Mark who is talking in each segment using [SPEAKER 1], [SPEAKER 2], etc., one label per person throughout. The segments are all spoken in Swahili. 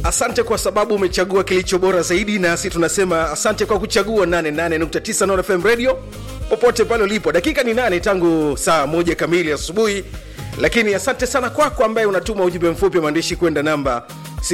[SPEAKER 1] asante kwa sababu umechagua kilicho bora zaidi nasi tunasema asante kwa kuchagua 88.9 Nord fm radio popote pale ulipo dakika ni nane tangu saa moja kamili asubuhi lakini asante sana kwako ambaye unatuma ujumbe mfupi wa maandishi kwenda namba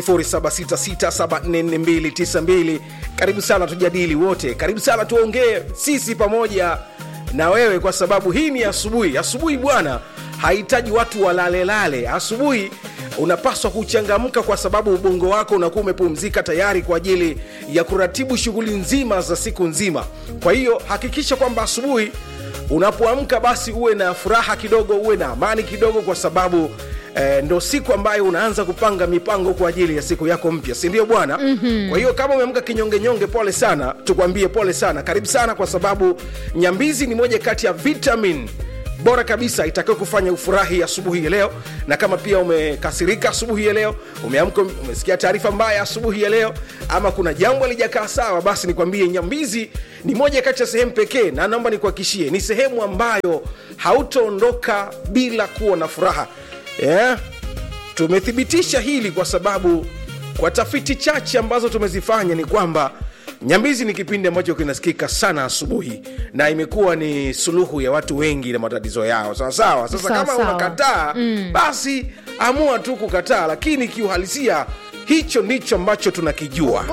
[SPEAKER 1] 0766744292 karibu sana tujadili wote karibu sana tuongee sisi pamoja na wewe kwa sababu hii ni asubuhi asubuhi bwana hahitaji watu walalelale asubuhi unapaswa kuchangamka kwa sababu ubongo wako unakuwa umepumzika tayari kwa ajili ya kuratibu shughuli nzima za siku nzima kwa hiyo hakikisha kwamba asubuhi unapoamka basi uwe na furaha kidogo uwe na amani kidogo kwa sababu eh, ndo siku ambayo unaanza kupanga mipango kwa ajili ya siku yako mpya sindio bwana mm-hmm. kwa hiyo kama umeamka kinyongenyonge pole sana tukwambie pole sana karibu sana kwa sababu nyambizi ni moja kati ya vitamin bora kabisa itakayo kufanya ufurahi asubuhi ya leo na kama pia umekasirika asubuhi ya leo umeamka umesikia taarifa mbaya asubuhi ya leo ama kuna jambo alijakaa sawa basi nikwambie nyambizi ni moja kati ya sehemu pekee na naomba nikuhakishie ni sehemu ambayo hautaondoka bila kuwa na furaha yeah? tumethibitisha hili kwa sababu kwa tafiti chache ambazo tumezifanya ni kwamba nyambizi ni kipindi ambacho kinasikika sana asubuhi na imekuwa ni suluhu ya watu wengi na matatizo yao sawasawa sasa
[SPEAKER 2] Sawa,
[SPEAKER 1] kama
[SPEAKER 2] sawa.
[SPEAKER 1] unakataa mm. basi amua tu kukataa lakini kiuhalisia hicho ndicho ambacho tunakijua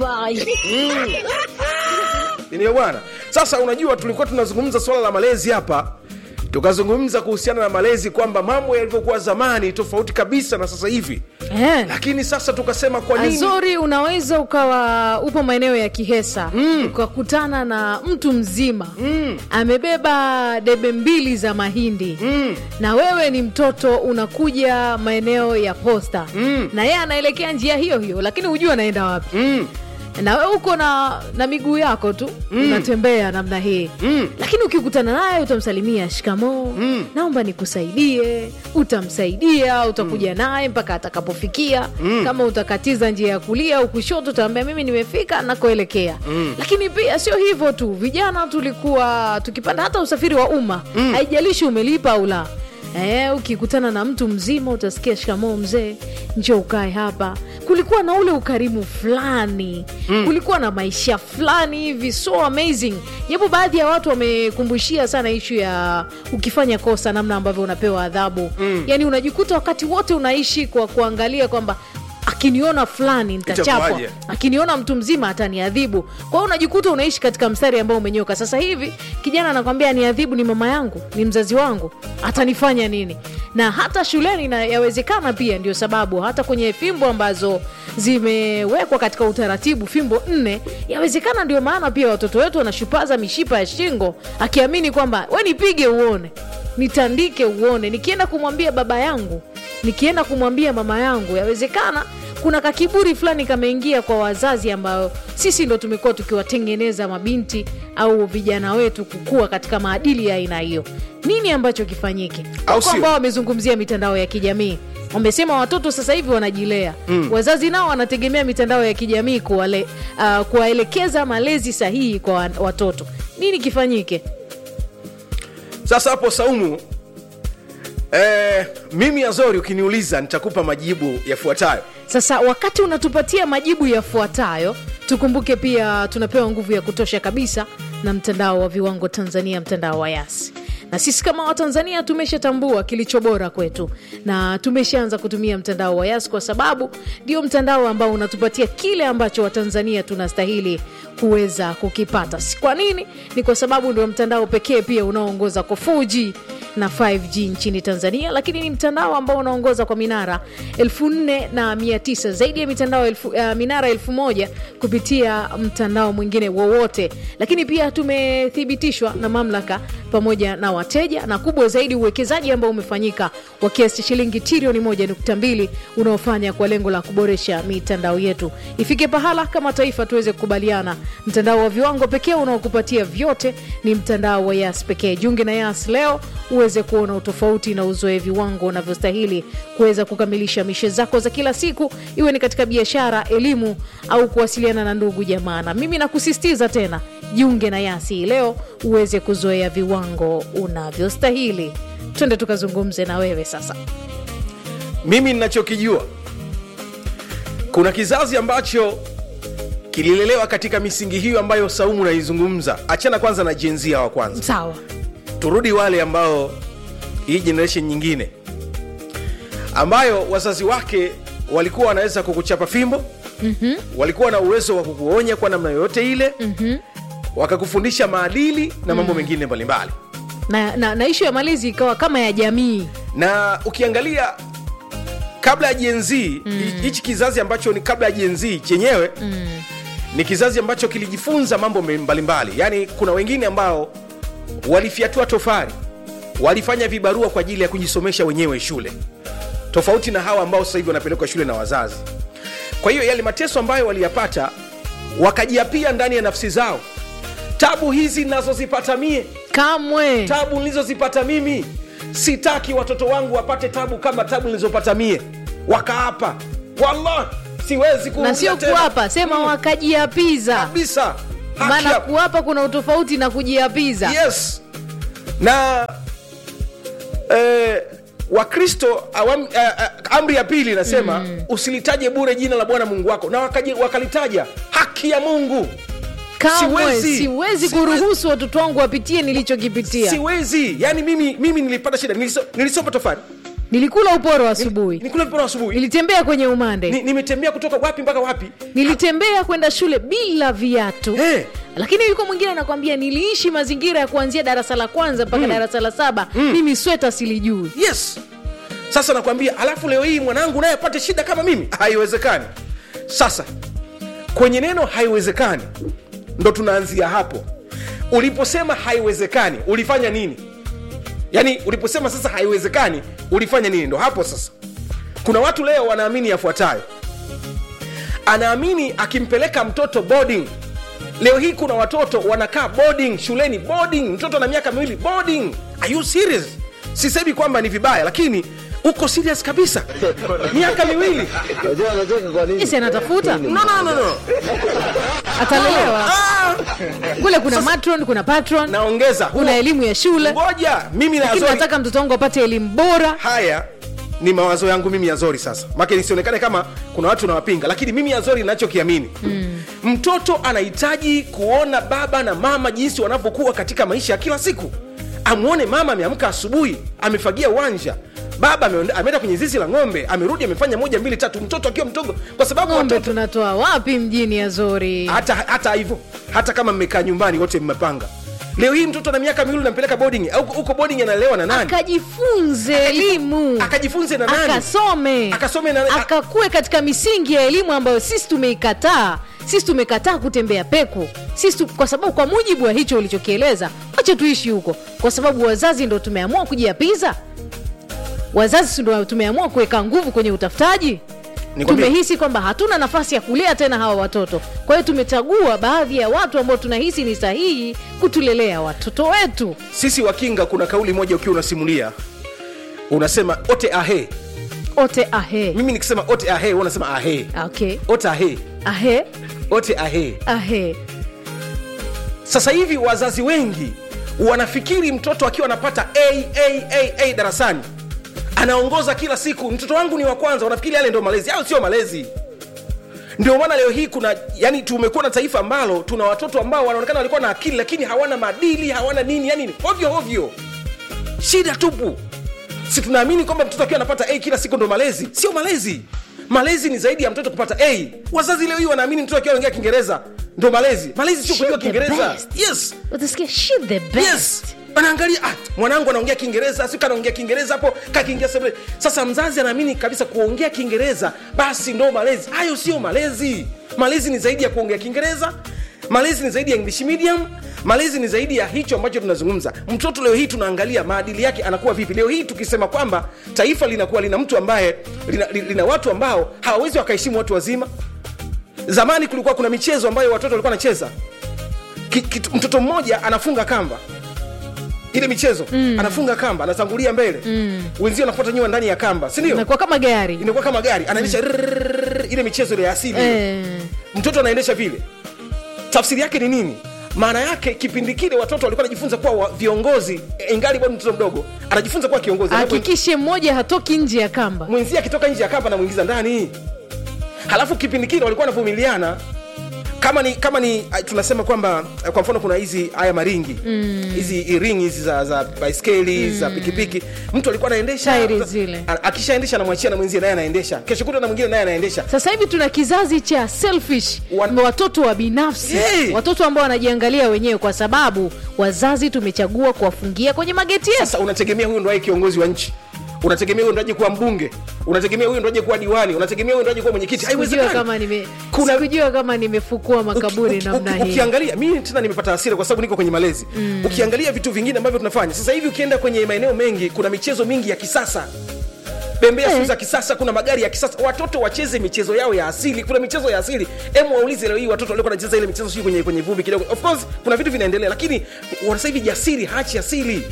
[SPEAKER 1] ndio bwana sasa unajua tulikuwa tunazungumza swala la malezi hapa tukazungumza kuhusiana na malezi kwamba mambo yalivyokuwa zamani tofauti kabisa na sasa hivi
[SPEAKER 2] Eh.
[SPEAKER 1] lakini sasa tukasema kwa nini
[SPEAKER 2] azori unaweza ukawa upo maeneo ya kihesa mm. ukakutana na mtu mzima mm. amebeba debe mbili za mahindi mm. na wewe ni mtoto unakuja maeneo ya posta mm. na yeye anaelekea njia hiyo hiyo lakini hujua anaenda wapi
[SPEAKER 1] mm.
[SPEAKER 2] na wewe uko na na miguu yako tu mm. unatembea namna hii mm. lakini ukikutana naye utamsalimia shikamoo mm. naomba nikusaidie utamsaidia utakuja mm. naye mpaka atakapofikia mm. kama utakatiza njia ya kulia au kushoto utaambia mimi nimefika nakoelekea mm. lakini pia sio hivyo tu vijana tulikuwa tukipanda hata usafiri wa umma mm. haijalishi umelipa au la Eh, ukikutana na mtu mzima utasikia shikamoo mzee njo ukae hapa kulikuwa na ule ukarimu fulani mm. kulikuwa na maisha fulani hivi so amazing japo baadhi ya watu wamekumbushia sana ishu ya ukifanya kosa namna ambavyo unapewa adhabu mm. yaani unajikuta wakati wote unaishi kwa kuangalia kwamba akiniona fulani nitachapwa
[SPEAKER 1] Itakuwaje?
[SPEAKER 2] akiniona mtu mzima ataniadhibu kwa hiyo unajikuta unaishi katika mstari ambao umenyoka sasa hivi kijana anakwambia niadhibu ni mama yangu ni mzazi wangu atanifanya nini na hata shuleni na yawezekana pia ndio sababu hata kwenye fimbo ambazo zimewekwa katika utaratibu fimbo nne yawezekana ndio maana pia watoto wetu wanashupaza mishipa ya shingo akiamini kwamba we nipige uone nitandike uone nikienda kumwambia baba yangu nikienda kumwambia mama yangu yawezekana kuna kakiburi fulani kameingia kwa wazazi ambayo sisi ndo tumekuwa tukiwatengeneza mabinti au vijana wetu kukua katika maadili ya aina hiyo nini ambacho kifanyike
[SPEAKER 1] Au
[SPEAKER 2] Wako
[SPEAKER 1] sio?
[SPEAKER 2] ambao wamezungumzia mitandao ya kijamii wamesema watoto sasa hivi wanajilea mm. wazazi nao wanategemea mitandao ya kijamii kuwale, uh, kuwaelekeza malezi sahihi kwa wa- watoto nini kifanyike
[SPEAKER 1] sasa hapo saumu eh, mimi azori ukiniuliza nitakupa majibu yafuatayo
[SPEAKER 2] sasa wakati unatupatia majibu yafuatayo tukumbuke pia tunapewa nguvu ya kutosha kabisa na mtandao wa viwango tanzania mtandao wa yasi na sisi kama watanzania tumeshatambua kilicho bora kwetu na tumeshaanza kutumia mtandao wa yasi kwa sababu ndio mtandao ambao unatupatia kile ambacho watanzania tunastahili kuweza kukipata Si kwa nini ni kwa sababu ndio mtandao pekee pia unaoongoza kwa 4g na 5g nchini tanzania lakini ni mtandao ambao unaongoza kwa minara 49 zaidi ya mitandao elfu, uh, minara 1000 kupitia mtandao mwingine wowote lakini pia tumethibitishwa na mamlaka pamoja na wateja na kubwa zaidi uwekezaji ambao umefanyika wa kiasi cha shilingi trilioni 1.2 unaofanya kwa lengo la kuboresha mitandao yetu ifike pahala kama taifa tuweze kukubaliana mtandao wa viwango pekee unaokupatia vyote ni mtandao wa yas pekee jiunge na yas leo uweze kuona utofauti na uzoe viwango unavyostahili kuweza kukamilisha mishe zako za kila siku iwe ni katika biashara elimu au kuwasiliana na ndugu jamaa na mimi nakusisitiza tena jiunge na yasi hii leo uweze kuzoea viwango unavyostahili twende tukazungumze na wewe sasa
[SPEAKER 1] mimi ninachokijua kuna kizazi ambacho kililelewa katika misingi hiyo ambayo saumu naizungumza achana kwanza na jenzia wa kwanza
[SPEAKER 2] sawa
[SPEAKER 1] turudi wale ambao hii generation nyingine ambayo wazazi wake walikuwa wanaweza kukuchapa fimbo mm-hmm. walikuwa na uwezo wa kukuonya kwa namna yoyote ile mm-hmm. wakakufundisha maadili na mambo mengine mbalimbali
[SPEAKER 2] na, na, na ishu ya malezi ikawa kama ya jamii
[SPEAKER 1] na ukiangalia kabla ya jenzii hichi kizazi ambacho ni kabla ya jenzii chenyewe mm. ni kizazi ambacho kilijifunza mambo me- mbalimbali yaani kuna wengine ambao walifyatua tofari walifanya vibarua kwa ajili ya kujisomesha wenyewe shule tofauti na hawa ambao sasa hivi wanapelekwa shule na wazazi kwa hiyo yale mateso ambayo waliyapata wakajiapia ndani ya nafsi zao tabu hizi nazozipata mie
[SPEAKER 2] kamwe
[SPEAKER 1] tabu nilizozipata mimi sitaki watoto wangu wapate tabu kama tabu nilizopata mie wakaapa wallah siwezi
[SPEAKER 2] na
[SPEAKER 1] kurudia
[SPEAKER 2] sio
[SPEAKER 1] tena.
[SPEAKER 2] kuapa sema wakajiapiza
[SPEAKER 1] kabisa Haki
[SPEAKER 2] maana
[SPEAKER 1] ya-
[SPEAKER 2] kuapa kuna utofauti na kujiapiza
[SPEAKER 1] yes na eh, wakristo awam, eh, eh, amri ya pili inasema mm. usilitaje bure jina la bwana mungu wako na wakaji, wakalitaja haki ya mungu
[SPEAKER 2] kamwe
[SPEAKER 1] siwezi.
[SPEAKER 2] siwezi,
[SPEAKER 1] Siwezi.
[SPEAKER 2] kuruhusu watoto wangu wapitie nilichokipitia
[SPEAKER 1] siwezi yani mimi, mimi nilipata shida Niliso- nilisoma tofari
[SPEAKER 2] nilikula uporo asubuhi
[SPEAKER 1] nikula viporo asubuhi
[SPEAKER 2] nilitembea kwenye umande
[SPEAKER 1] Ni- nimetembea kutoka wapi mpaka wapi
[SPEAKER 2] nilitembea kwenda shule bila viatu
[SPEAKER 1] Eh.
[SPEAKER 2] lakini yuko mwingine anakwambia niliishi mazingira ya kuanzia darasa la kwanza mpaka darasa la saba mimi sweta silijui
[SPEAKER 1] yes sasa nakwambia alafu leo hii mwanangu naye apate shida kama mimi haiwezekani sasa kwenye neno haiwezekani ndo tunaanzia hapo uliposema haiwezekani ulifanya nini yaani uliposema sasa haiwezekani ulifanya nini ndo hapo sasa kuna watu leo wanaamini yafuatayo anaamini akimpeleka mtoto boarding leo hii kuna watoto wanakaa boarding shuleni boarding mtoto na miaka miwili boarding are you serious sisemi kwamba ni vibaya lakini uko serious kabisa miaka miwili
[SPEAKER 3] Unajua anacheka kwa nini?
[SPEAKER 2] isi anatafuta
[SPEAKER 1] no, no, no, no.
[SPEAKER 2] atalelewa
[SPEAKER 1] Ah,
[SPEAKER 2] kule kuna matron kuna patron
[SPEAKER 1] naongeza huo-
[SPEAKER 2] kuna elimu ya shule
[SPEAKER 1] ngoja mimi na
[SPEAKER 2] lakini
[SPEAKER 1] Azori-
[SPEAKER 2] nataka mtoto wangu apate elimu bora
[SPEAKER 1] haya ni mawazo yangu mimi yazori sasa make nisionekane kama kuna watu nawapinga lakini mimi yazori nachokiamini mm. mtoto anahitaji kuona baba na mama jinsi wanavyokuwa katika maisha ya kila siku amwone mama ameamka asubuhi amefagia uwanja baba ameonda- ameenda kwenye zizi la ng'ombe amerudi amefanya moja mbili tatu mtoto akiwa mdogo kwa sababu
[SPEAKER 2] ng'ombe
[SPEAKER 1] watoto
[SPEAKER 2] tunatoa wapi mjini ya zori
[SPEAKER 1] hata hata hivyo hata kama mmekaa nyumbani wote mmepanga leo hii mtoto na miaka miwili nampeleka boarding au huko boarding analelewa na nani
[SPEAKER 2] akajifunze elimu
[SPEAKER 1] akajifunze na nani
[SPEAKER 2] akasome
[SPEAKER 1] Akasome na-
[SPEAKER 2] akakue katika misingi ya elimu ambayo sisi tumeikataa sisi tumekataa kutembea peku sisi tu, kwa sababu kwa mujibu wa hicho ulichokieleza wacha tuishi huko kwa sababu wazazi ndo tumeamua kujiapiza wazazi si ndo tumeamua kuweka nguvu kwenye utafutaji
[SPEAKER 1] Nikwambie-
[SPEAKER 2] tumehisi kwamba hatuna nafasi ya kulea tena hawa watoto kwa hiyo tumechagua baadhi ya watu ambao tunahisi ni sahihi kutulelea watoto wetu
[SPEAKER 1] sisi wakinga kuna kauli moja ukiwa unasimulia unasema ote ahe
[SPEAKER 2] ote ahe
[SPEAKER 1] mimi nikisema ote ahe wewe unasema ahe
[SPEAKER 2] okay
[SPEAKER 1] ote ahe
[SPEAKER 2] ahe
[SPEAKER 1] ote ahe
[SPEAKER 2] ahe
[SPEAKER 1] sasa hivi wazazi wengi wanafikiri mtoto akiwa anapata a, a, a, a darasani anaongoza kila siku mtoto wangu ni wa kwanza wanafikiri yale ndio malezi au sio malezi ndio maana leo hii kuna yani tumekuwa na taifa ambalo tuna watoto ambao wanaonekana walikuwa na akili lakini hawana maadili hawana nini yani ovyo ovyo shida tupu si tunaamini kwamba mtoto akiwa anapata a kila siku ndo malezi sio malezi malezi ni zaidi ya mtoto kupata a wazazi leo hii wanaamini mtoto akiwa anaongea kiingereza ndo malezi malezi sio
[SPEAKER 2] She
[SPEAKER 1] kujua
[SPEAKER 2] the
[SPEAKER 1] kiingereza
[SPEAKER 2] best.
[SPEAKER 1] yes
[SPEAKER 2] utasikia she the best
[SPEAKER 1] yes anaangalia ah, mwanangu anaongea kiingereza siku anaongea kiingereza hapo kakiingia sebule sasa mzazi anaamini kabisa kuongea kiingereza basi ndo malezi hayo sio malezi malezi ni zaidi ya kuongea kiingereza malezi ni zaidi ya english medium malezi ni zaidi ya hicho ambacho tunazungumza mtoto leo hii tunaangalia maadili yake anakuwa vipi leo hii tukisema kwamba taifa linakuwa lina mtu ambaye lina, lina watu ambao hawawezi wakaheshimu watu wazima zamani kulikuwa kuna michezo ambayo watoto walikuwa wanacheza Ki- kitu- mtoto mmoja anafunga kamba ile michezo mm. anafunga kamba anatangulia mbele mm. wenzio anafuata nyuma ndani ya kamba sindio
[SPEAKER 2] nakuwa kama gari
[SPEAKER 1] inakuwa kama gari anaendesha mm. ile michezo ile ya asili ile.
[SPEAKER 2] eh,
[SPEAKER 1] mtoto anaendesha vile tafsiri yake ni nini maana yake kipindi kile watoto walikuwa wanajifunza kuwa wa- viongozi eh, ingali bado mtoto mdogo anajifunza kuwa kiongozi Anapo-
[SPEAKER 2] hakikishe mmoja hatoki nje ya kamba
[SPEAKER 1] mwenzie akitoka nje ya kamba anamwingiza ndani halafu kipindi kile walikuwa wanavumiliana kama ni kama ni ah, tunasema kwamba eh, kwa mfano kuna hizi haya maringi hizi mm. ring hizi za, za baiskeli mm. za pikipiki mtu alikuwa anaendesha
[SPEAKER 2] Tairi zile.
[SPEAKER 1] a- akishaendesha anamwachia na mwenzie naye anaendesha kesho kuta na mwingine naye anaendesha
[SPEAKER 2] sasa hivi tuna kizazi cha selfish
[SPEAKER 1] Wan-
[SPEAKER 2] watoto wa binafsi
[SPEAKER 1] Hey!
[SPEAKER 2] watoto ambao wanajiangalia wenyewe kwa sababu wazazi tumechagua kuwafungia kwenye mageti yetu
[SPEAKER 1] sasa unategemea huyu ndo aje kiongozi wa nchi unategemea huyu ndo aje kuwa mbunge unategemea huyu ndo aje kuwa diwani unategemea huyu ndo aje kuwa mwenyekiti
[SPEAKER 2] sikujua
[SPEAKER 1] haiwezekani
[SPEAKER 2] kama nime
[SPEAKER 1] Kuna-
[SPEAKER 2] sikujua kama nimefukua makaburi
[SPEAKER 1] Uki-
[SPEAKER 2] namna
[SPEAKER 1] uki-
[SPEAKER 2] hii
[SPEAKER 1] ukiangalia mimi tena nimepata hasira kwa sababu niko kwenye malezi mm. ukiangalia vitu vingine ambavyo tunafanya sasa hivi ukienda kwenye maeneo mengi kuna michezo mingi ya kisasa bembea
[SPEAKER 2] Eh.
[SPEAKER 1] eh. za kisasa kuna magari ya kisasa watoto wacheze michezo yao ya asili kuna michezo ya asili emu waulize leo hii watoto walikuwa wanacheza ile michezo sio kwenye kwenye vumbi kidogo of course kuna vitu vinaendelea lakini wana sasa hivi jasiri hachi asili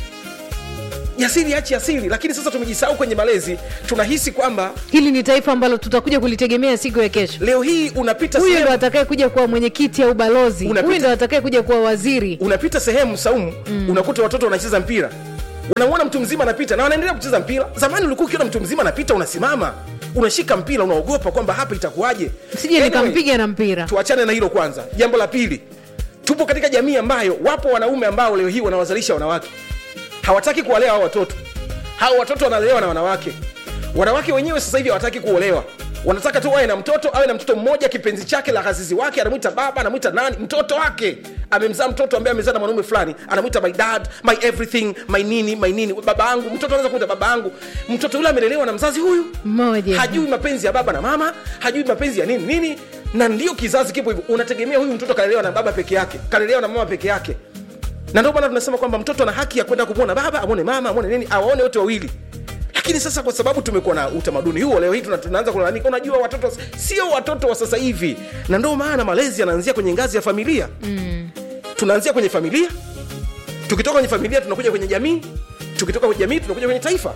[SPEAKER 1] jasiri hachi asili lakini sasa tumejisahau kwenye malezi tunahisi kwamba
[SPEAKER 2] hili ni taifa ambalo tutakuja kulitegemea siku ya kesho
[SPEAKER 1] leo hii unapita
[SPEAKER 2] huyu ndo
[SPEAKER 1] sehemu-
[SPEAKER 2] atakaye kuja kuwa mwenyekiti au balozi
[SPEAKER 1] Unapita-
[SPEAKER 2] huyu ndo atakaye kuja kuwa waziri
[SPEAKER 1] unapita sehemu saumu mm. unakuta watoto wanacheza mpira unamwona mtu mzima anapita na wanaendelea kucheza mpira zamani ulikuwa ukiona mtu mzima anapita unasimama unashika mpira unaogopa kwamba hapa itakuwaje
[SPEAKER 2] sije
[SPEAKER 1] Anyway,
[SPEAKER 2] nikampiga na mpira
[SPEAKER 1] tuachane na hilo kwanza jambo la pili tupo katika jamii ambayo wapo wanaume ambao leo hii wanawazalisha wanawake hawataki kuwalea hao watoto hao watoto wanalelewa na wanawake wanawake wenyewe sasa hivi hawataki kuolewa wanataka tu wawe na mtoto awe na mtoto mmoja kipenzi chake la hazizi wake anamwita baba anamwita nani mtoto wake amemzaa mtoto ambaye amezaa na mwanaume fulani anamwita my dad my everything my nini my nini baba yangu mtoto anaweza kumwita baba yangu mtoto yule amelelewa na mzazi huyu
[SPEAKER 2] mmoja
[SPEAKER 1] hajui mapenzi ya baba na mama hajui mapenzi ya nini nini na ndio kizazi kipo hivyo unategemea huyu mtoto kalelewa na baba peke yake kalelewa na mama peke yake na ndio maana tunasema kwamba mtoto ana haki ya kwenda kumwona baba amwone mama amwone nini awaone wote wawili lakini sasa kwa sababu tumekuwa na utamaduni huo leo hii tuna- tunaanza kulalamika unajua watoto sio watoto wa sasa hivi na ndio maana malezi yanaanzia kwenye ngazi ya familia mm. tunaanzia kwenye familia tukitoka kwenye familia tunakuja kwenye jamii tukitoka kwenye jamii tunakuja kwenye taifa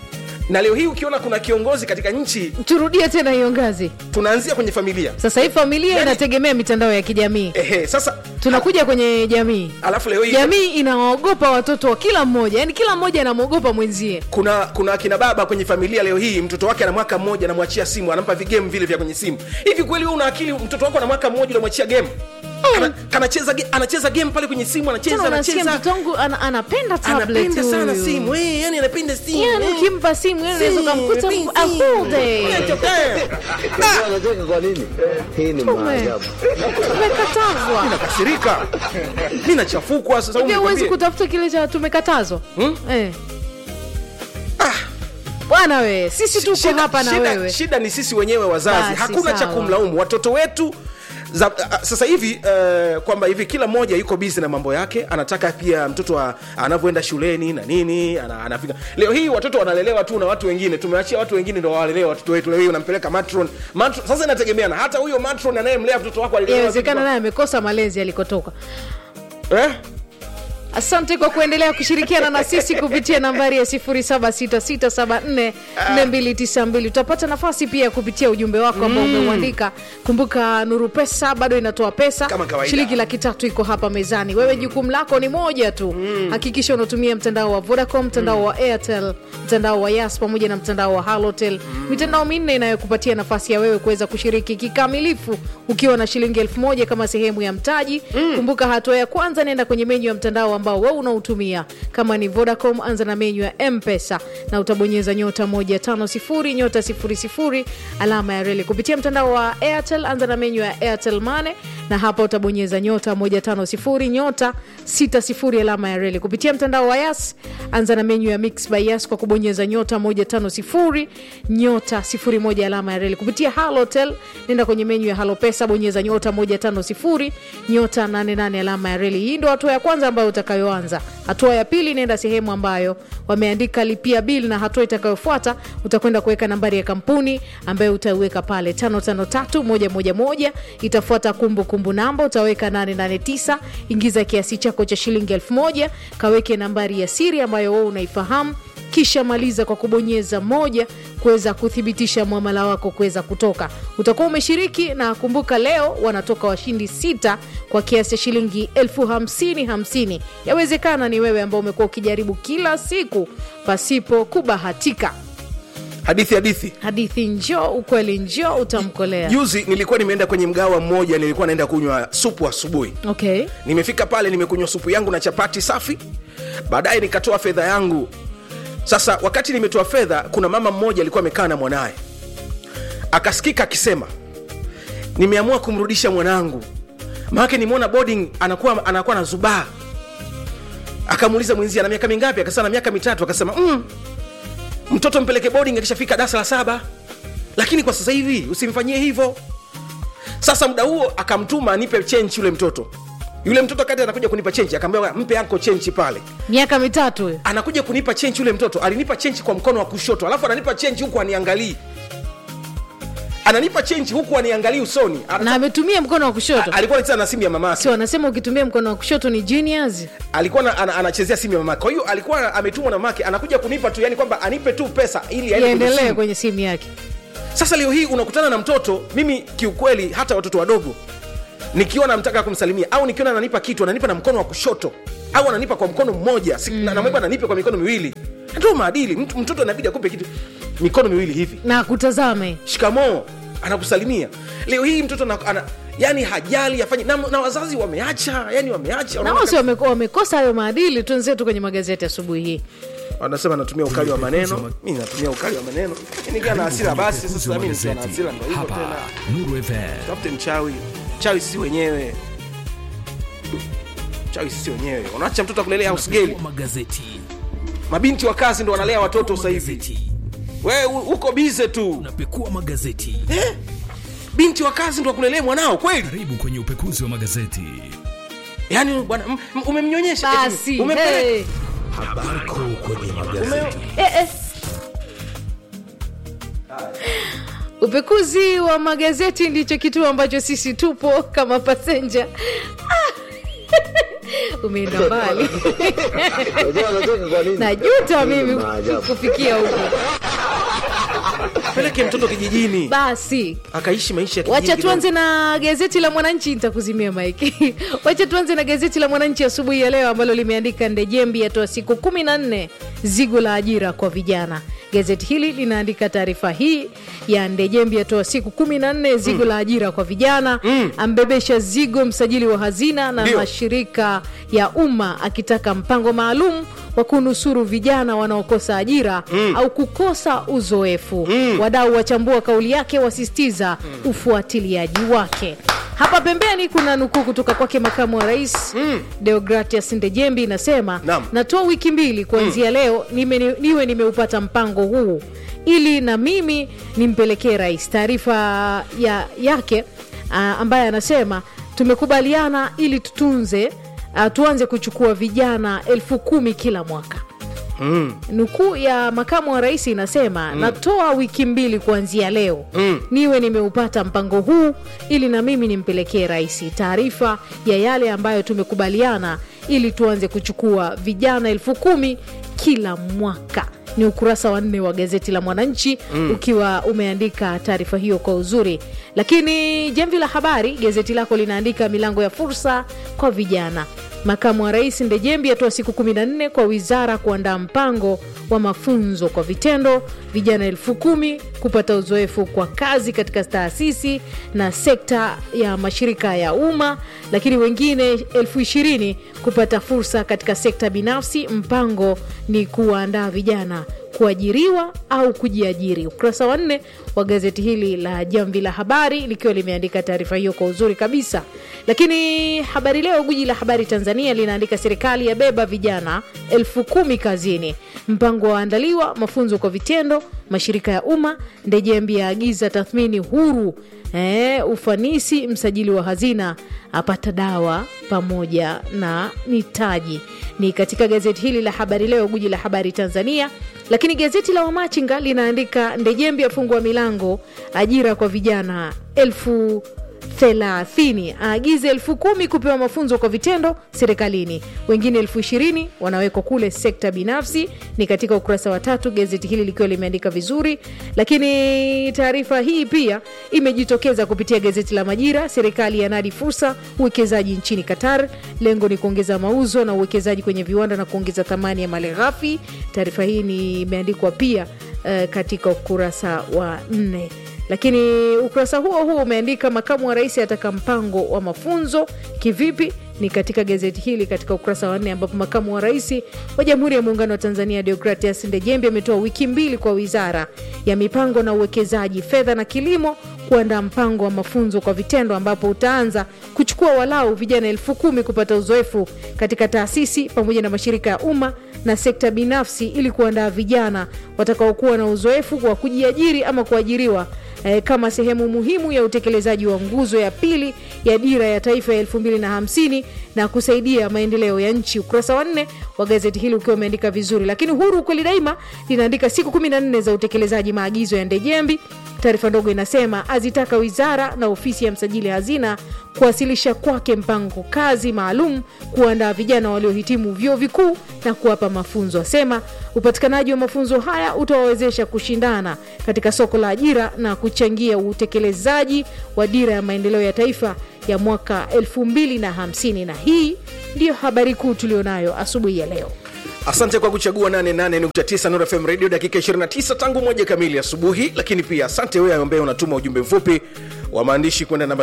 [SPEAKER 1] na leo hii ukiona kuna kiongozi katika nchi
[SPEAKER 2] turudie tena hiyo ngazi
[SPEAKER 1] tunaanzia kwenye familia
[SPEAKER 2] sasa hii familia
[SPEAKER 1] Yaani-
[SPEAKER 2] inategemea mitandao ya kijamii
[SPEAKER 1] ehe sasa
[SPEAKER 2] tunakuja kwenye jamii
[SPEAKER 1] alafu leo hii
[SPEAKER 2] jamii inawaogopa watoto wa kila mmoja yani kila mmoja anamwogopa mwenzie
[SPEAKER 1] kuna kuna akina baba kwenye familia leo hii mtoto wake ana mwaka mmoja anamwachia simu anampa vigame vile vya kwenye simu hivi kweli wewe una akili mtoto wako ana mwaka mmoja unamwachia game Kana- kanacheza ge- anacheza game pale kwenye simu
[SPEAKER 2] tena
[SPEAKER 1] anacheza
[SPEAKER 2] unasikia
[SPEAKER 1] anacheza
[SPEAKER 2] mtoto wangu ana, anapenda tablet
[SPEAKER 1] anapenda sana
[SPEAKER 2] huyu.
[SPEAKER 1] simu eh, yani anapenda simu
[SPEAKER 2] yani
[SPEAKER 1] eh.
[SPEAKER 2] ukimpa simu yani unaweza
[SPEAKER 1] Simu,
[SPEAKER 2] ukamkuta
[SPEAKER 1] simu,
[SPEAKER 2] a whole day.
[SPEAKER 1] Eh, eh.
[SPEAKER 3] Unajua anacheka kwa nini? Hii ni
[SPEAKER 2] Tume-
[SPEAKER 3] maajabu.
[SPEAKER 2] tumekatazwa
[SPEAKER 1] nakasirika mi nachafukwa sasa
[SPEAKER 2] pia huwezi
[SPEAKER 1] nikwambie.
[SPEAKER 2] kutafuta kile cha tumekatazwa
[SPEAKER 1] Hmm?
[SPEAKER 2] eh. bwana we sisi tuko
[SPEAKER 1] Shida-
[SPEAKER 2] hapa na
[SPEAKER 1] shida-
[SPEAKER 2] wewe
[SPEAKER 1] shida ni sisi wenyewe wazazi
[SPEAKER 2] Basi,
[SPEAKER 1] hakuna cha
[SPEAKER 2] sawa.
[SPEAKER 1] kumlaumu watoto wetu za, a, sasa hivi uh, kwamba hivi kila mmoja yuko bizi na mambo yake anataka pia mtoto wa- anavyoenda shuleni na nini ana, anafika leo hii watoto wanalelewa tu na watu wengine tumeachia watu wengine ndo wawalelewa watoto wetu leo hii unampeleka matron. matron sasa inategemeana hata huyo matron anayemlea mtoto wako alilelewa
[SPEAKER 2] inawezekana
[SPEAKER 1] vipi
[SPEAKER 2] naye amekosa malezi alikotoka
[SPEAKER 1] kwa- eh?
[SPEAKER 2] asante kwa kuendelea kushirikiana na sisi kupitia nambari ya 0766744292 utapata nafasi pia ya kupitia ujumbe wako ambao umeuandika kumbuka nuru pesa bado inatoa pesa
[SPEAKER 1] Kama kawaida.
[SPEAKER 2] shilingi laki tatu iko hapa mezani wewe jukumu lako ni moja tu hakikisha unatumia mtandao wa vodacom mtandao wa airtel mtandao wa yas pamoja na mtandao wa halotel mitandao minne inayokupatia nafasi ya wewe kuweza kushiriki kikamilifu ukiwa na shilingi elfu moja kama sehemu ya mtaji kumbuka hatua ya kwanza nenda kwenye menyu ya mtandao ambao wewe unautumia kama ni vodacom anza na menyu ya mpesa na utabonyeza nyota 150 nyota 00 alama ya reli kupitia mtandao wa airtel anza na menyu ya airtel mane na hapa utabonyeza nyota 150 nyota 60 alama ya reli kupitia mtandao wa yas anza na menyu ya mix by yas kwa kubonyeza nyota 150 nyota 01 alama ya reli kupitia halotel nenda kwenye menyu ya halo pesa bonyeza nyota 150 nyota 88 alama ya reli hii ndo hatua ya kwanza ambayo utakayoanza hatua ya pili nenda sehemu ambayo wameandika lipia bil na hatua itakayofuata utakwenda kuweka nambari ya kampuni ambayo utaiweka pale 553111 itafuata kumbukumbu namba utaweka 889 ingiza kiasi chako cha shilingi 1000 kaweke nambari ya siri ambayo wewe unaifahamu kisha maliza kwa kubonyeza moja kuweza kuthibitisha mwamala wako kuweza kutoka utakuwa umeshiriki na kumbuka leo wanatoka washindi sita kwa kiasi cha shilingi elfu hamsini hamsini yawezekana ni wewe ambao umekuwa ukijaribu kila siku pasipo kubahatika
[SPEAKER 1] hadithi hadithi
[SPEAKER 2] hadithi njoo ukweli njoo utamkolea
[SPEAKER 1] juzi nilikuwa nimeenda kwenye mgawa mmoja nilikuwa naenda kunywa supu asubuhi
[SPEAKER 2] okay
[SPEAKER 1] nimefika pale nimekunywa supu yangu na chapati safi baadaye nikatoa fedha yangu sasa wakati nimetoa fedha kuna mama mmoja alikuwa amekaa na mwanaye akasikika akisema nimeamua kumrudisha mwanangu maanake nimeona boarding anakuwa anakuwa na zubaa akamuuliza mwenzie ana miaka mingapi akasema na miaka mitatu akasema mm, mtoto mpeleke boarding akishafika darasa la saba lakini kwa sasa hivi usimfanyie hivyo sasa muda huo akamtuma anipe chenchi yule mtoto yule mtoto kati anakuja kunipa chenchi akaambia mpe anko chenchi pale
[SPEAKER 2] miaka mitatu hiyo.
[SPEAKER 1] anakuja kunipa chenchi yule mtoto alinipa chenchi kwa mkono wa kushoto alafu ananipa chenchi huku aniangalii ananipa chenchi huku aniangalii usoni Ana-
[SPEAKER 2] na ametumia mkono wa kushoto
[SPEAKER 1] A- alikuwa anacheza na simu ya mamake
[SPEAKER 2] si wanasema ukitumia mkono wa kushoto ni genius
[SPEAKER 1] alikuwa na, ana, anachezea simu ya mamake kwa hiyo alikuwa ametumwa na mamake anakuja kunipa tu yani kwamba anipe tu pesa ili aende kwenye
[SPEAKER 2] iendelee
[SPEAKER 1] simu.
[SPEAKER 2] kwenye simu yake
[SPEAKER 1] sasa leo hii unakutana na mtoto mimi kiukweli hata watoto wadogo nikiwa namtaka kumsalimia au nikiona ananipa kitu ananipa na mkono wa kushoto au ananipa kwa mkono mmoja si, mm. namweba ananipa kwa mikono miwili ndio maadili Mtu- mtoto inabidi akupe kitu mikono miwili hivi
[SPEAKER 2] na kutazame
[SPEAKER 1] shikamoo anakusalimia leo hii mtoto ana, ana, yani hajali afanye na, na wazazi wameacha yani wameacha
[SPEAKER 2] nao si wame- wamekosa hayo maadili tuenzetu kwenye magazeti asubuhi hii
[SPEAKER 1] wanasema natumia ukali wa maneno mi natumia ukali wa maneno nikiwa na hasira basi sasa mi nikiwa na hasira ndo hivyo
[SPEAKER 4] hapa
[SPEAKER 1] tena
[SPEAKER 4] Nuru FM.
[SPEAKER 1] tafute mchawi mchawi sisi wenyewe mchawi sisi wenyewe unaacha mtoto akulelea housegeli
[SPEAKER 4] magazeti
[SPEAKER 1] mabinti wa kazi ndo wanalea watoto sasa hivi
[SPEAKER 4] magazeti
[SPEAKER 1] we u- uko bize tu
[SPEAKER 4] unapekua magazeti
[SPEAKER 1] eh? binti wa kazi ndo akulelea mwanao kweli
[SPEAKER 4] karibu kwenye upekuzi wa magazeti
[SPEAKER 1] yaani bwana m- m- umemnyonyesha eti
[SPEAKER 2] basi
[SPEAKER 1] umempeleka-
[SPEAKER 2] hey.
[SPEAKER 4] habari kuu kwenye magazeti
[SPEAKER 1] ume-
[SPEAKER 2] eh, eh. upekuzi wa magazeti ndicho kituo ambacho sisi tupo kama pasenja Ah. umeenda mbali
[SPEAKER 3] Unajua anacheka kwa nini?
[SPEAKER 2] najuta
[SPEAKER 3] Hii ni
[SPEAKER 2] mimi
[SPEAKER 3] maajabu.
[SPEAKER 2] kufikia huko
[SPEAKER 1] peleke mtoto kijijini
[SPEAKER 2] basi
[SPEAKER 1] akaishi maisha ya
[SPEAKER 2] wacha
[SPEAKER 1] kijiji
[SPEAKER 2] tuanze na gazeti la mwananchi nitakuzimia maiki wacha tuanze na gazeti la mwananchi asubuhi ya leo ambalo limeandika ndejembi yatoa siku kumi na nne zigo la ajira kwa vijana gazeti hili linaandika taarifa hii ya ndejembi yatoa siku kumi na nne zigo la ajira kwa vijana ambebesha zigo msajili wa hazina na
[SPEAKER 1] Ndio.
[SPEAKER 2] mashirika ya umma akitaka mpango maalum wa kunusuru vijana wanaokosa ajira au kukosa uzoefu wadau wachambua kauli yake wasisitiza ufuatiliaji wake hapa pembeni kuna nukuu kutoka kwake makamu wa rais mm. deogratias ndejembi inasema
[SPEAKER 1] Naam.
[SPEAKER 2] natoa wiki mbili kuanzia leo nime, niwe nimeupata mpango huu ili na mimi nimpelekee rais taarifa ya, yake uh, ambaye anasema tumekubaliana ili tutunze uh, tuanze kuchukua vijana elfu kumi kila mwaka
[SPEAKER 1] Mm.
[SPEAKER 2] nukuu ya makamu wa rais inasema mm. natoa wiki mbili kuanzia leo mm. niwe nimeupata mpango huu ili na mimi nimpelekee rais taarifa ya yale ambayo tumekubaliana ili tuanze kuchukua vijana elfu kumi kila mwaka ni ukurasa wa nne wa gazeti la mwananchi mm. ukiwa umeandika taarifa hiyo kwa uzuri lakini jamvi la habari gazeti lako linaandika milango ya fursa kwa vijana makamu wa rais ndejembi atoa siku 14 kwa wizara kuandaa mpango wa mafunzo kwa vitendo vijana elfu kumi kupata uzoefu kwa kazi katika taasisi na sekta ya mashirika ya umma lakini wengine elfu ishirini kupata fursa katika sekta binafsi mpango ni kuwaandaa vijana kuajiriwa au kujiajiri ukurasa wa nne wa gazeti hili la jamvi la habari likiwa limeandika taarifa hiyo kwa uzuri kabisa lakini habari leo guji la habari tanzania linaandika serikali yabeba vijana elfu kumi kazini mpango waandaliwa mafunzo kwa vitendo mashirika ya umma ndejembi yaagiza tathmini huru e, ufanisi msajili wa hazina apata dawa pamoja na mitaji ni katika gazeti hili la habari leo guji la habari tanzania lakini gazeti la wamachinga linaandika ndejembi afungua milango ajira kwa vijana elfu thelathini aagize elfu kumi kupewa mafunzo kwa vitendo serikalini wengine elfu ishirini wanawekwa kule sekta binafsi ni katika ukurasa wa tatu gazeti hili likiwa limeandika vizuri lakini taarifa hii pia imejitokeza kupitia gazeti la majira serikali yanadi fursa uwekezaji nchini qatar lengo ni kuongeza mauzo na uwekezaji kwenye viwanda na kuongeza thamani ya mali ghafi taarifa hii ni imeandikwa pia uh, katika ukurasa wa nne lakini ukurasa huo huo umeandika makamu wa rais ataka mpango wa mafunzo kivipi ni katika gazeti hili katika ukurasa wa nne ambapo makamu wa rais wa jamhuri ya muungano wa tanzania deogratias ndejembi ametoa wiki mbili kwa wizara ya mipango na uwekezaji fedha na kilimo kuandaa mpango wa mafunzo kwa vitendo ambapo utaanza kuchukua walau vijana elfu kumi kupata uzoefu katika taasisi pamoja na mashirika ya umma na sekta binafsi ili kuandaa vijana watakaokuwa na uzoefu wa kujiajiri ama kuajiriwa eh, kama sehemu muhimu ya utekelezaji wa nguzo ya pili ya dira ya taifa ya 250 na kusaidia maendeleo ya nchi ukurasa wa nne wa gazeti hili ukiwa umeandika vizuri lakini huru kweli daima linaandika siku 14 za utekelezaji maagizo ya ndejembi taarifa ndogo inasema azitaka wizara na ofisi ya msajili hazina kuwasilisha kwake mpango kazi maalum kuandaa vijana waliohitimu vyuo vikuu na kuwapa mafunzo asema upatikanaji wa mafunzo haya utawawezesha kushindana katika soko la ajira na kuchangia utekelezaji wa dira ya maendeleo ya taifa ya mwaka 250 na hii ndiyo habari kuu tulionayo asubuhi ya leo
[SPEAKER 1] asante kwa kuchagua 88.9 Nuru FM radio dakika 29 tangu moja kamili asubuhi lakini pia asante wewe ambaye unatuma ujumbe mfupi wa maandishi kwenda namba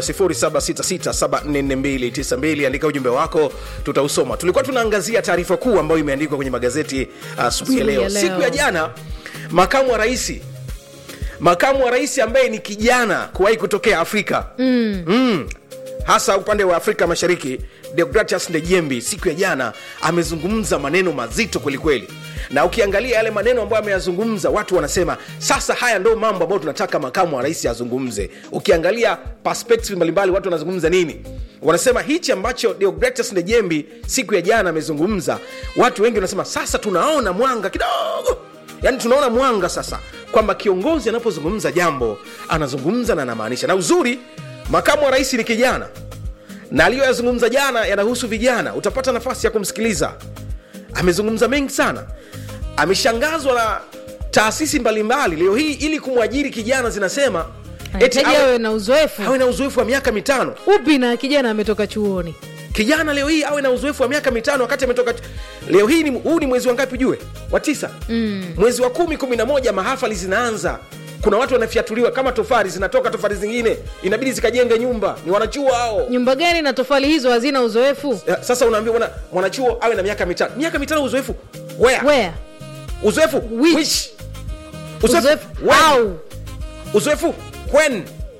[SPEAKER 1] 0766744292 andika ujumbe wako tutausoma tulikuwa tunaangazia taarifa kuu ambayo imeandikwa kwenye magazeti asubuhi ya
[SPEAKER 2] Asubuhi
[SPEAKER 1] leo.
[SPEAKER 2] ya leo.
[SPEAKER 1] siku ya jana makamu wa raisi makamu wa rais ambaye ni kijana kuwahi kutokea afrika mm. Mm. hasa upande wa afrika mashariki deogratias ndejembi siku ya jana amezungumza maneno mazito kwelikweli na ukiangalia yale maneno ambayo ameyazungumza watu wanasema sasa haya ndo mambo ambayo tunataka makamu wa rais azungumze ukiangalia perspective mbalimbali watu wanazungumza nini wanasema hichi ambacho deogratias ndejembi siku ya jana amezungumza watu wengi wanasema sasa tunaona mwanga kidogo yaani tunaona mwanga sasa kwamba kiongozi anapozungumza jambo anazungumza na anamaanisha na uzuri makamu wa rais ni kijana na aliyoyazungumza jana yanahusu vijana utapata nafasi ya kumsikiliza amezungumza mengi sana ameshangazwa na taasisi mbalimbali leo hii ili kumwajiri kijana zinasema eti
[SPEAKER 2] hitaji
[SPEAKER 1] awe,
[SPEAKER 2] awe na uzoefu
[SPEAKER 1] awe na uzoefu wa miaka mitano
[SPEAKER 2] upi na kijana ametoka chuoni
[SPEAKER 1] kijana leo hii awe na uzoefu wa miaka mitano wakati ametoka leo hii ni, huu ni mwezi wa ngapi ujue wa tisa mm. mwezi wa kumi kumi na moja mahafali zinaanza kuna watu wanafyatuliwa kama tofari zinatoka tofari zingine inabidi zikajenge nyumba ni wanachuo hao
[SPEAKER 2] nyumba gani na tofali hizo hazina uzoefu
[SPEAKER 1] Ya, sasa unaambia mwana, mwanachuo awe na miaka mitano miaka mitano uzoefu where
[SPEAKER 2] where
[SPEAKER 1] uzoefu
[SPEAKER 2] Which?
[SPEAKER 1] which uzoefu
[SPEAKER 2] uzoefu
[SPEAKER 1] when?
[SPEAKER 2] au
[SPEAKER 1] uzoefu when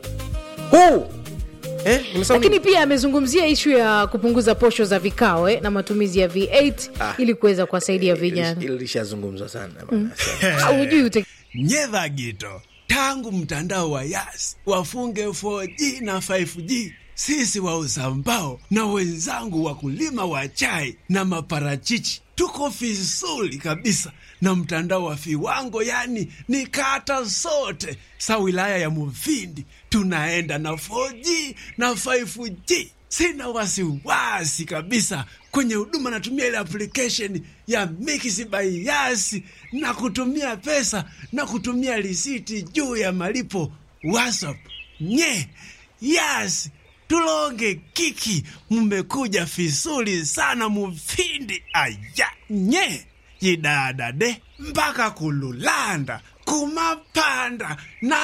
[SPEAKER 1] who eh nimesema
[SPEAKER 2] lakini
[SPEAKER 1] nini?
[SPEAKER 2] pia amezungumzia ishu ya kupunguza posho za vikao eh, na matumizi ya v8
[SPEAKER 1] Ah.
[SPEAKER 2] ili kuweza kuwasaidia vijana
[SPEAKER 1] Hili lishazungumzwa sana bana.
[SPEAKER 2] haujui ute
[SPEAKER 5] nyedha gito tangu mtandao wa yas wafunge 4G na 5G sisi wauza mbao na wenzangu wakulima wa chai na maparachichi tuko vizuri kabisa na mtandao wa viwango yani ni kata zote sa wilaya ya muvindi tunaenda na 4G na 5G sina wasiwasi kabisa kwenye huduma natumia ile application ya Mix by Yas na kutumia pesa na kutumia risiti juu ya malipo WhatsApp. Nye Yas tulonge kiki, mmekuja vizuri sana mufindi aya nye yidadade mpaka kululanda kumapanda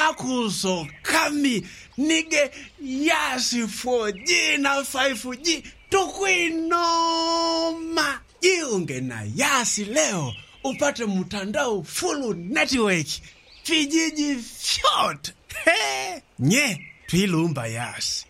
[SPEAKER 5] nakusokami nige yasi 4G na 5G tukwinoma jiunge na yasi leo upate mtandao full network vijiji vyote He! nye twilumba yasi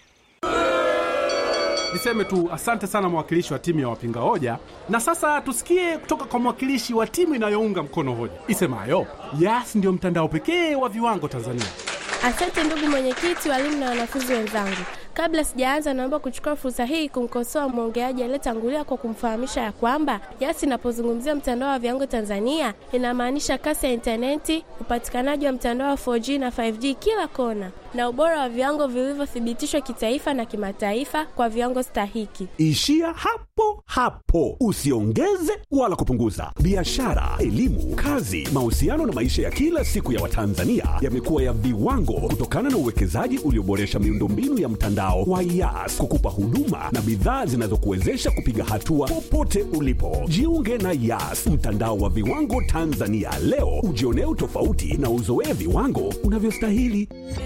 [SPEAKER 6] Niseme tu asante sana mwakilishi wa timu ya wapinga hoja, na sasa tusikie kutoka kwa mwakilishi wa timu inayounga mkono hoja isemayo Yas ndio mtandao pekee wa viwango Tanzania.
[SPEAKER 7] Asante ndugu mwenyekiti, walimu na wanafunzi wenzangu. Kabla sijaanza, naomba kuchukua fursa hii kumkosoa mwongeaji aliyetangulia kwa kumfahamisha ya kwamba Yas inapozungumzia mtandao wa viwango Tanzania inamaanisha kasi ya intaneti, upatikanaji wa mtandao wa 4G na 5G kila kona, na ubora wa viwango vilivyothibitishwa kitaifa na kimataifa kwa viwango stahiki.
[SPEAKER 8] Ishia hapo hapo, usiongeze wala kupunguza. Biashara, elimu, kazi, mahusiano na maisha ya kila siku ya Watanzania yamekuwa ya viwango kutokana na uwekezaji ulioboresha miundombinu ya mtandao wa Yas kukupa huduma na bidhaa zinazokuwezesha kupiga hatua popote ulipo. Jiunge na Yas, mtandao wa viwango Tanzania leo, ujionee utofauti na uzoee viwango unavyostahili.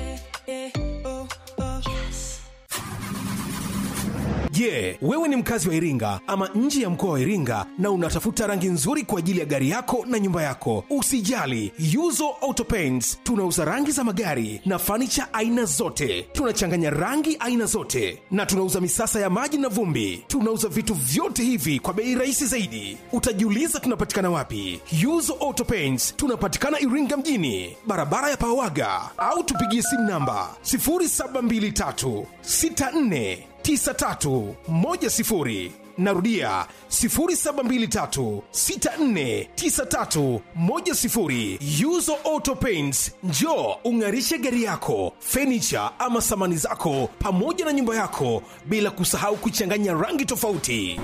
[SPEAKER 1] Je, wewe ni mkazi wa Iringa ama nje ya mkoa wa Iringa na unatafuta rangi nzuri kwa ajili ya gari yako na nyumba yako? Usijali, Yuzo Auto Paints tunauza rangi za magari na fanicha aina zote. Tunachanganya rangi aina zote na tunauza misasa ya maji na vumbi. Tunauza vitu vyote hivi kwa bei rahisi zaidi. Utajiuliza tunapatikana wapi? Yuzo Auto Paints tunapatikana Iringa mjini, barabara ya Pawaga, au tupigie simu namba 0723 64 9310 narudia 0723649310 yuzo auto paints njo ung'arishe gari yako fenicha ama samani zako pamoja na nyumba yako bila kusahau kuchanganya rangi tofauti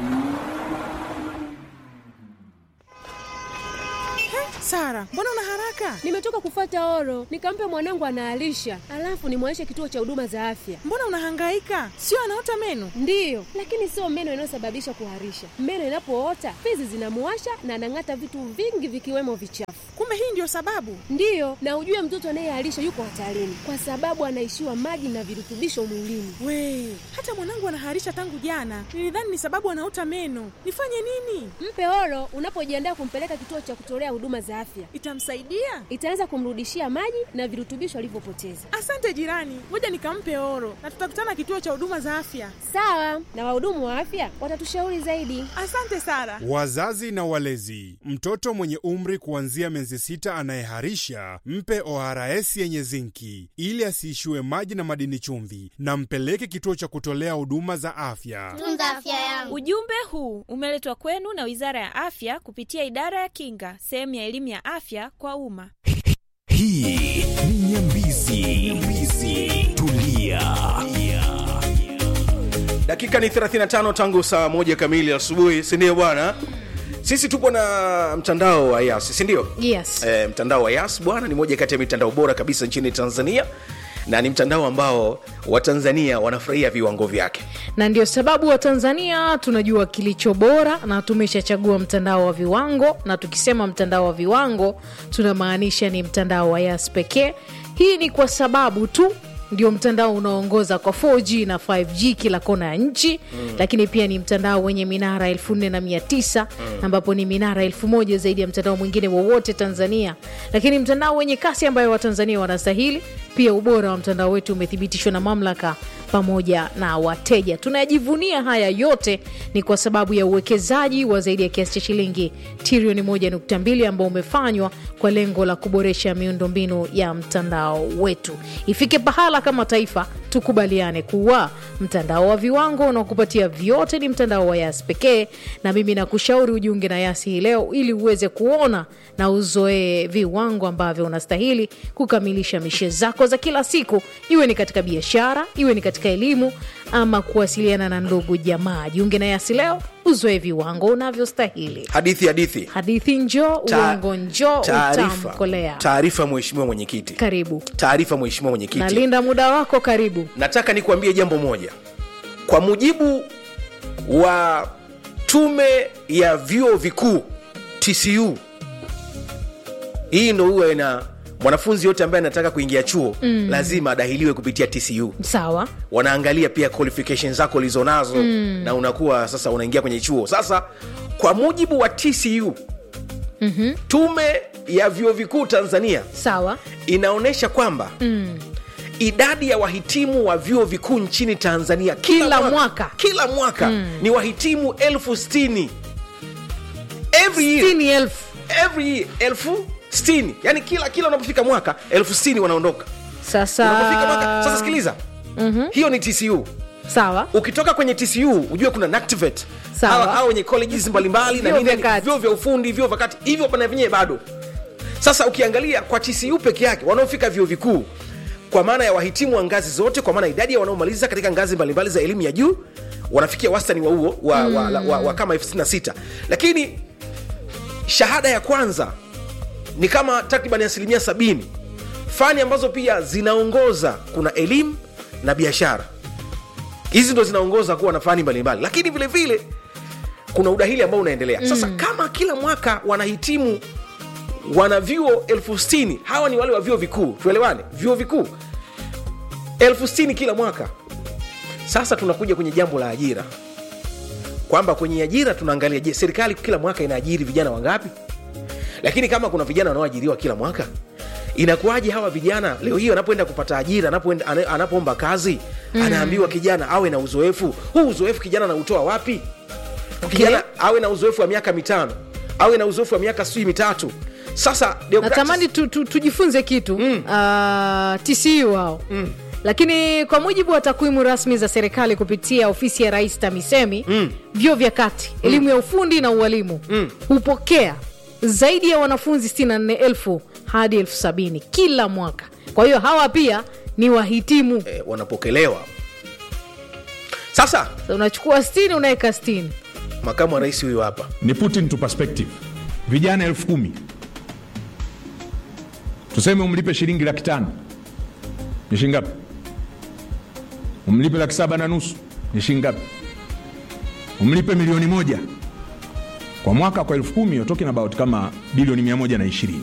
[SPEAKER 9] Sara, mbona una haraka?
[SPEAKER 10] Nimetoka kufata oro, nikampe mwanangu anaalisha, alafu nimwaishe kituo cha huduma za afya.
[SPEAKER 9] Mbona unahangaika? Sio anaota meno?
[SPEAKER 10] Ndiyo, lakini sio meno inayosababisha kuharisha. Meno inapoota fizi zinamuwasha na anang'ata vitu vingi vikiwemo vichafu.
[SPEAKER 9] Kumbe hii ndio sababu?
[SPEAKER 10] Ndiyo, na ujue mtoto anayeharisha yuko hatarini kwa sababu anaishiwa maji na virutubisho mwilini.
[SPEAKER 9] We, hata mwanangu anaharisha tangu jana. Nilidhani ni sababu anaota meno. Nifanye nini?
[SPEAKER 10] Mpe oro unapojiandaa kumpeleka kituo cha kutolea huduma za afya.
[SPEAKER 9] Itamsaidia?
[SPEAKER 10] Itaweza kumrudishia maji na virutubisho alivyopoteza.
[SPEAKER 9] Asante jirani, ngoja nikampe oro na tutakutana kituo cha huduma za afya.
[SPEAKER 10] Sawa, na wahudumu wa afya watatushauri zaidi.
[SPEAKER 9] Asante Sara.
[SPEAKER 11] Wazazi na walezi, mtoto mwenye umri kuanzia miezi sita anayeharisha mpe ORS yenye zinki ili asiishiwe maji na madini chumvi, na mpeleke kituo cha kutolea huduma za afya.
[SPEAKER 12] Tunza afya yangu. Ujumbe huu umeletwa kwenu na Wizara ya Afya kupitia Idara ya Kinga, sehemu ya elimu ya afya kwa umma.
[SPEAKER 8] Hii ni Nyambizi. Nyambizi. Tulia.
[SPEAKER 1] dakika ni 35 tangu saa moja kamili asubuhi sindio bwana sisi tupo na mtandao wa yas sindio
[SPEAKER 2] yes
[SPEAKER 1] e, mtandao wa yas bwana ni moja kati ya mitandao bora kabisa nchini tanzania na ni mtandao ambao watanzania wanafurahia viwango vyake
[SPEAKER 2] na ndio sababu wa tanzania tunajua kilicho bora na tumeshachagua mtandao wa viwango na tukisema mtandao wa viwango tunamaanisha ni mtandao wa yas pekee hii ni kwa sababu tu ndio mtandao unaoongoza kwa 4g na 5g kila kona ya nchi mm. lakini pia ni mtandao wenye minara 49 mm. ambapo ni minara 1000 zaidi ya mtandao mwingine wowote tanzania lakini mtandao wenye kasi ambayo watanzania wanastahili pia ubora wa mtandao wetu umethibitishwa na mamlaka pamoja na wateja tunajivunia haya yote ni kwa sababu ya uwekezaji wa zaidi ya kiasi cha shilingi trilioni 1.2 ambao umefanywa kwa lengo la kuboresha miundombinu ya mtandao wetu ifike pahala kama taifa tukubaliane kuwa mtandao wa viwango unaokupatia vyote ni mtandao wa yas pekee na mimi nakushauri ujiunge na yasi hii leo ili uweze kuona na uzoee viwango ambavyo unastahili kukamilisha mishe zako za kila siku iwe ni katika biashara iwe ni katika elimu ama kuwasiliana na ndugu jamaa jiunge na yasi leo uzoe viwango unavyostahili
[SPEAKER 1] hadithi hadithi
[SPEAKER 2] hadithi njo
[SPEAKER 1] Ta-
[SPEAKER 2] uongo njo
[SPEAKER 1] taarifa
[SPEAKER 2] utamkolea
[SPEAKER 1] taarifa mheshimiwa mwenyekiti
[SPEAKER 2] karibu
[SPEAKER 1] taarifa mheshimiwa mwenyekiti
[SPEAKER 2] nalinda muda wako karibu
[SPEAKER 1] nataka nikuambie jambo moja kwa mujibu wa tume ya vyuo vikuu tcu hii ndo huwa ina mwanafunzi yote ambaye anataka kuingia chuo
[SPEAKER 2] Mm.
[SPEAKER 1] lazima adahiliwe kupitia tcu
[SPEAKER 2] sawa
[SPEAKER 1] wanaangalia pia qualification zako ulizonazo
[SPEAKER 2] Mm.
[SPEAKER 1] na unakuwa sasa unaingia kwenye chuo sasa kwa mujibu wa tcu
[SPEAKER 2] mm-hmm.
[SPEAKER 1] tume ya vyuo vikuu tanzania
[SPEAKER 2] sawa
[SPEAKER 1] inaonyesha kwamba
[SPEAKER 2] mm.
[SPEAKER 1] idadi ya wahitimu wa vyuo vikuu nchini tanzania kila,
[SPEAKER 2] Kila
[SPEAKER 1] mwaka,
[SPEAKER 2] mwaka.
[SPEAKER 1] kila mwaka
[SPEAKER 2] Mm.
[SPEAKER 1] ni wahitimu elfu stini every year,
[SPEAKER 2] Sitini elfu
[SPEAKER 1] every year, elfu stini yani kila kila unapofika mwaka elfu stini wanaondoka
[SPEAKER 2] sasa
[SPEAKER 1] unapofika mwaka sasa sikiliza
[SPEAKER 2] mm-hmm.
[SPEAKER 1] hiyo ni tcu
[SPEAKER 2] sawa
[SPEAKER 1] ukitoka kwenye tcu ujue kuna nactivate
[SPEAKER 2] Sawa.
[SPEAKER 1] hawa hawa wenye colleges mbalimbali na
[SPEAKER 2] Vyuo
[SPEAKER 1] nini
[SPEAKER 2] vya kati.
[SPEAKER 1] vyuo vya ufundi vyuo vya kati hivyo pana vyenyewe bado sasa ukiangalia kwa tcu peke yake wanaofika vyuo vikuu kwa maana ya wahitimu wa ngazi zote kwa maana idadi ya wanaomaliza katika ngazi mbalimbali za elimu ya juu wanafikia wastani wa huo wa, mm. wa, wa, wa, wa kama elfu sitini na sita lakini shahada ya kwanza ni kama takriban asilimia sabini fani ambazo pia zinaongoza kuna elimu na biashara hizi ndo zinaongoza kuwa na fani mbalimbali lakini vile vile kuna udahili ambao unaendelea sasa
[SPEAKER 2] Mm.
[SPEAKER 1] kama kila mwaka wanahitimu wana vyuo elfu stini hawa ni wale wa vyuo vikuu tuelewane vyuo vikuu elfu stini kila mwaka sasa tunakuja kwenye jambo la ajira kwamba kwenye ajira tunaangalia je serikali kila mwaka inaajiri vijana wangapi lakini kama kuna vijana wanaoajiriwa kila mwaka inakuwaje hawa vijana leo hii anapoenda kupata ajira anapoenda- ana- anapoomba kazi
[SPEAKER 2] Mm.
[SPEAKER 1] anaambiwa kijana awe na uzoefu huu uzoefu kijana anautoa wapi kijana awe na uzoefu wa miaka mitano awe na uzoefu wa miaka sijui mitatu sasa Deogratias-
[SPEAKER 2] natamani tu, tu, tujifunze kitu mm. uh, tcu hao mm. lakini kwa mujibu wa takwimu rasmi za serikali kupitia ofisi ya rais tamisemi mm. vyuo vya kati elimu ya ufundi na ualimu mm. hupokea zaidi ya wanafunzi 64 hadi elfu sabini kila mwaka kwa hiyo hawa pia ni wahitimu
[SPEAKER 1] eh, wanapokelewa sasa
[SPEAKER 2] unachukua 60 unaweka 60
[SPEAKER 1] makamu wa rais huyu hapa
[SPEAKER 13] ni put into perspective vijana elfu kumi tuseme umlipe shilingi laki tano ni shilingi ngapi umlipe laki saba na nusu ni shilingi ngapi umlipe milioni moja kwa mwaka kwa elfu kumi you're talking about kama bilioni mia moja na ishirini